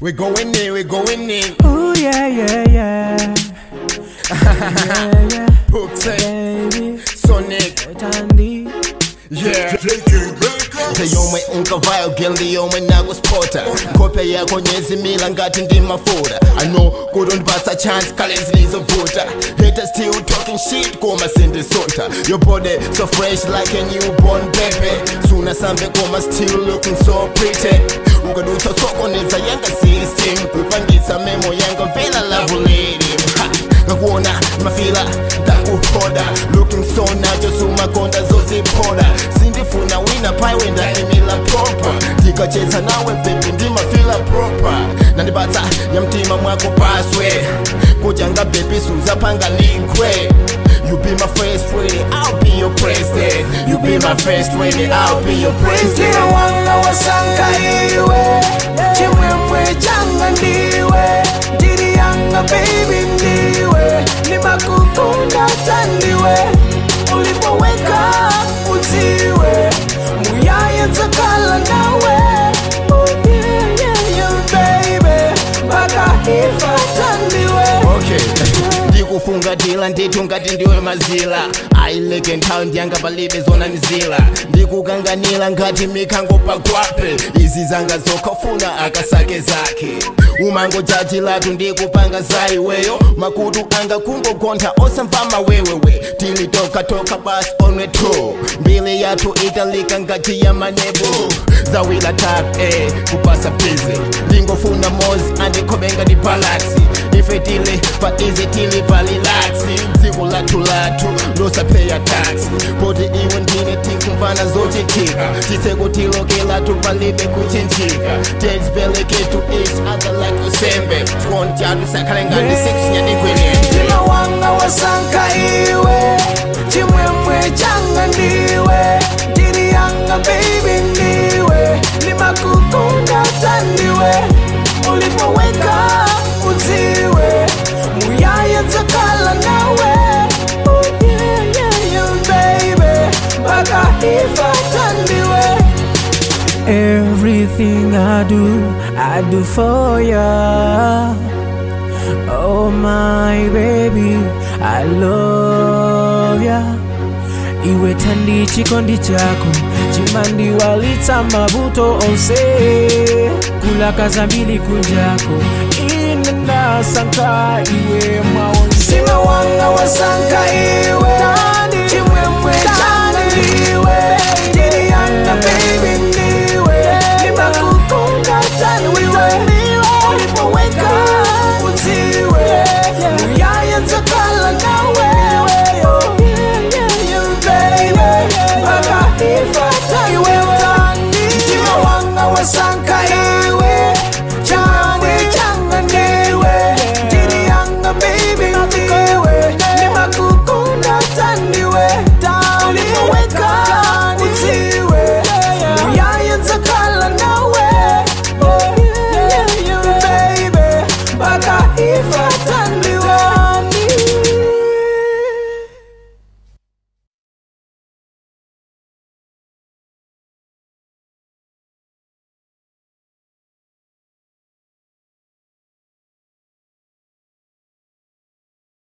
We going in, we going in. Oh yeah, yeah, yeah. yeah, yeah. Hooked, Baby, Sonic, Tandy. yeah. ndeyomwe unkavayo gel ndiyomwe nakuspota nkhope yako nyezimila ngati ndi mafuta ano kutondipatsa chance kale zilizovuta haters still talking shit koma sindisutha your body so fresh like a newborn baby suna sambe koma still looking so pretty ukadutsa sokoneza yanga system kupangitsa memo yanga vela lavuledi ngakuona mafila ndakuhoda looking so nacho sumakonda zoziphola sindifuna wina paiwe ndaimila proper ndikachetsa nawe bebi ndimafila proper nandipatsa ya mtima mwako paswe kujanga bebi suzapanga linkwe You be my first lady, I'll be your president. You be my first lady, I'll be your president. Kila wanga wasanga iwe chimwemwe changa ndiwe ndiri yanga baby ndiwe nimakukunda tandiwe ulipoweka uziwe muyaya dzakala nawe Oh, yeah, yeah, yeah, baby mpaka ifa tandiwe okay ndikufungatila ndithu ngati ndiwe mazila ayileke nthawi ndiyanga palibe zona nizila ndikukanganila ngati mikhango pagwape izi zanga zokhafuna akasake zake umango jaji lathu ndikupanga za iweyo makutu anga kungogontha osamva mawewewe tilitokatoka basi onwe two mbili yathu italika ngati ya manebu zawila tap eh, kupasa bizi ndingofuna mozi andikhobenga ndi balaksi ife tili pa izi tili palilaksi dziko lathu lathu losapheya taxi poti iwe ndine tikumvana zochitika tisekutilokela lathu palibe kuchinjika tensibeleketu each other like usembe chikondi chathu sakhale ngati six nyadikwelenge mtima wanga wasanka iwe chimwemwe changa ndiwe ndiri yanga baby ndiwe nimakukunda tandiwe ulipoweka uziwe muyaya dzakala nawe Oh, yeah, yeah, yeah, baby mpaka ifa tandiwe Everything I do, I do for ya. Oh my baby, I love ya. Iwe tandi chikondi chako chimandiwalitsa mavuto onse kulakaza mbili kunjako ine ndasanka iwe mwaonse wanga wasanka iwe